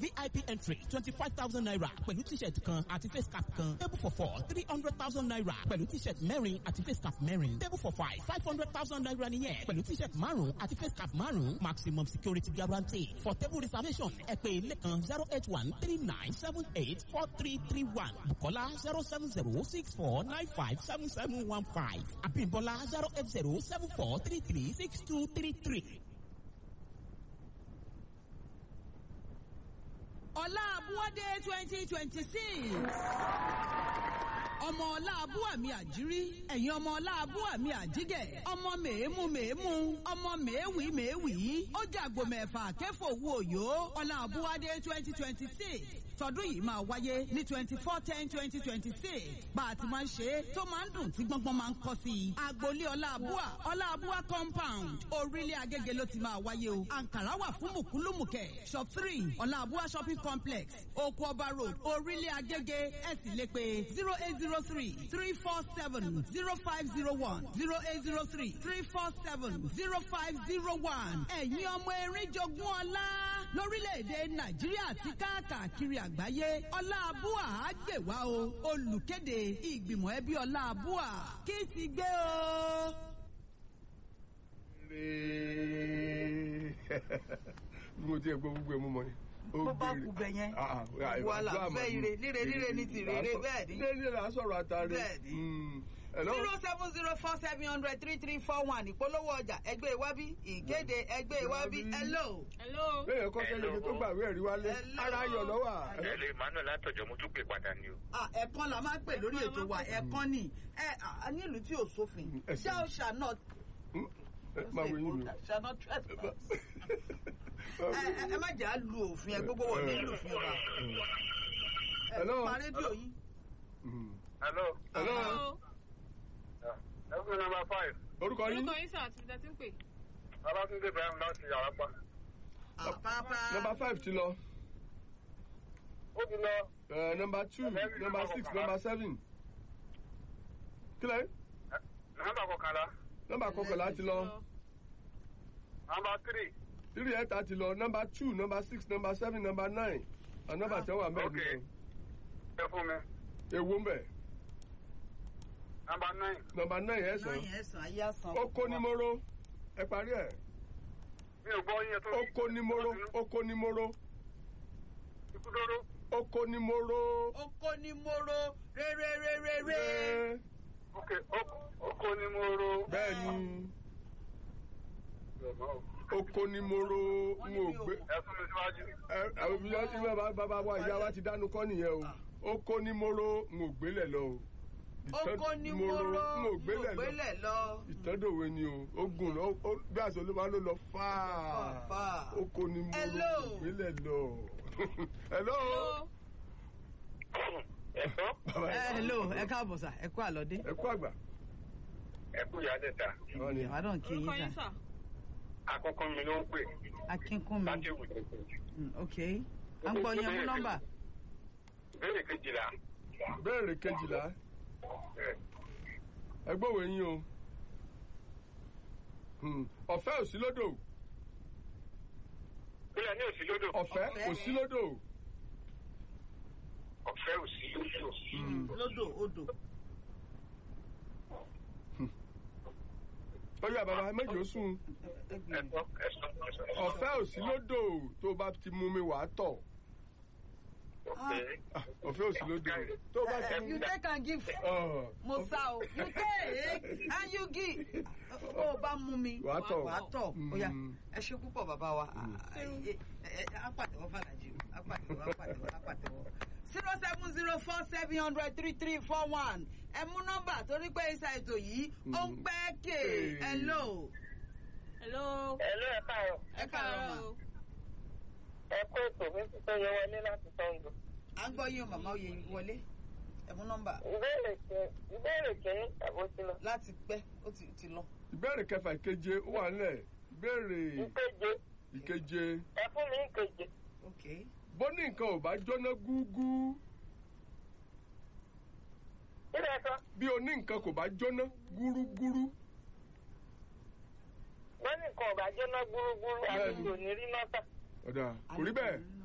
vip entry twenty five thousand naira pẹ̀lú t-shirt kan àti face cap kan table for four three hundred thousand naira pẹ̀lú t-shirt mẹ́rin àti face cap mẹ́rin table for five five hundred thousand naira nìyẹn pẹ̀lú t-shirt márùn àti face cap márùn maximum security guarantee for table reservation ẹ pè lẹ́kan zero eight one three nine seven eight four three three one bukola zero seven zero six four nine five seven seven one five abimbola zero eight zero seven four three three six two three three. ọlá abúwádé twenty twenty six ọmọ ọlá abúwàmí àjírí ẹ̀yin ọmọ ọlá abúwàmí àjígẹ̀ ọmọ mèémù mèémù ọmọ mèéwì mèéwì ó jàgbó mẹ́fà kẹfọ owó òyò ọlá abúwádé twenty twenty six tọdún yìí máa wáyé ní twenty four ten twenty twenty six bá a ti máa ń ṣe é tó máa ń dùn tí gbọ́ngbọ́n máa ń kọ́ sí i agboolé ọlá abúwà ọlá abúwà compound orílẹ̀ agége ló ti máa wáyé o àǹkàrá wà fún mùkúlùmùkẹ́ shop three ọlá abúwà shopping complex oko ọba road orílẹ̀ agége ẹ̀ sì lè pe zero eight zero three three four seven zero five zero one zero eight zero three three four seven zero five zero one ẹ̀yin ọmọ erin jogún ọlá lórílẹ̀‐èdè nàìjíríà àti káàkiri àgbáyé ọlá abúà á gbè wá o olùkéde ìgbìmọ̀ ẹbí ọlá abúà kí ti gbé o. bí mo ti ẹ̀ gbọ́ gbogbo ẹ̀ mú mọ́ ni. bó bá kú bẹ yẹn wàhálà fẹ́ ire líre líre ní ti rere bẹ́ẹ̀ ni. líre líre à ń sọ̀rọ̀ àtàrí. bẹ́ẹ̀ ni zero seven zero four seven hundred three three four one ìpolówó ọjà ẹgbẹ́ ìwábí ìkéde ẹgbẹ́ ìwábí hello. hello. bẹ́ẹ̀ kọ́ sẹ́yìn ibi tó gbà wí ẹ̀rí wálé ara ayọ̀ lọ́wọ́. ẹ̀lẹ́ emmanuel látọ̀jọ́ mo tún pè padà ni o. ẹ̀kan la máa ń pè lórí ètò wa ẹ̀kan ni nílùú tí ò sófin thou shall not. máa wo yín mi. shall not trespass. ẹ má jà á lu òfin ẹ gbogbo wọ̀ nílùú òfin ọba. hello. pa rédíò yín. hello. hello. ẹgbẹ́ nọmba five. orúkọ yín. orúkọ yín sọ àti ìdá tí ń pè. babatunde ibrahim láti yàrá pa. àpápá. nọmba five ti lọ. ó ti lọ. nọmba two nọmba six nọmba seven. kílẹ̀. nọmba kọkànlá. nọmba kọkànlá ti lọ. nọmba three. three ẹ̀ta ti lọ nọmba two nọmba six nọmba seven nọmba nine and nọmba ten wà mẹ́rin. ok ẹ fún mi. ewu ń bẹ̀. nọmba nine. nọmba nine ẹ̀ sàn. náà yẹn sàn ayé àsàn. ó kó ní móró ẹ parí ẹ̀. mi ò gbọ́ yín tó. ó kó ní móró ó kó ní móró. ikú dóró. ó kó ní móró. ó kó ní móró réréréréré. ok ó kó ní móró. bẹ́ẹ̀ ni oko ni mo ro n ò gbé. ẹ fún mi síwájú. ẹ àwọn ibi yẹn ti bá bàbá wa ìyá wa ti dánú kọ́ nìyẹn o oko ni mo ro n ò gbélẹ̀ lọ o. oko ni mo ro n ò gbélẹ̀ gbélẹ̀ lọ. ìtọ́dọ̀wé ni o ó gùn lọ ó bí àṣọ ló máa ló lọ fáà oko ni mo ro n ò gbélẹ̀ lọ. hello. ẹ̀sọ́. hello ẹ káàbọ̀ sà ẹ kú àlọ́dé. ẹ kú àgbà. ẹ kú ìyá dẹ̀ta. ìwádọ̀ kí orúkọ yín yín sà. sà. àkọ́kọ́ mi ló ń pè. akínkúnmi láti wù tó kù. Mm, ok à ń gbọ́ yín mú nọ́mbà. ìbéèrè kejìlá. béèrè kejìlá ẹ gbọ́wọ́ yín o Hmm, ọ̀fẹ́ ò sí lódò bílẹ̀ ní òsì lódò. ọ̀fẹ́ ò sí lódò. ọ̀fẹ́ òsì lódò. lódò odò. ó yà bàbá méjì ó sùn ẹ̀sọ́ ẹ̀sọ́ ẹ̀sọ́. ọ̀fẹ́ ò sí lódò tó o bá ti mú mi wàá tọ̀ ọ̀fẹ́. Ah, ọ̀fẹ́ ò sí lódò tó o bá ti mú you take and give Ah, mo sá o you take and you give ó bá mú mi Wàá tọ̀. wàá tọ̀ ó yá Mm. ẹ ṣe púpọ̀ bàbá wa apàtẹ̀wọ́ fàlàjì apàtẹ̀wọ́ apàtẹ̀wọ́ apàtẹ̀wọ́ zero seven zero four seven hundred three three four one ẹ mú nọ́mbà torí pé iṣẹ́ ètò yìí ó ń pẹ́ kè Hey. hello hello. ẹ̀lú ẹ̀ káàárọ̀. ẹ káàárọ̀ mà o. ẹ kó ètò mi ti tó yẹ wọlé láti sango. à ń gbọ́ yín o màmá oyè wọlé ẹ mú nọ́mbà ìbéèrè kẹ ìbéèrè kìíní tàbó sí lọ. láti pẹ́ ó ti ti lọ. ìbéèrè kẹfà ìkeje ó wà nílẹ̀ ìbéèrè ìkeje ìkeje ẹ fún mi ìkeje. ok bó ní nǹkan ò bá jóná gúgú kí lẹ sọ bí o ní nǹkan kò bá jóná gúrúgúrú wọ́n ní nǹkan ọ̀gá jóná gbúrúgbúrú àti Bẹ́ẹ̀ni. ìròyìn rí náà tà. ọ̀dà kò rí bẹ́ẹ̀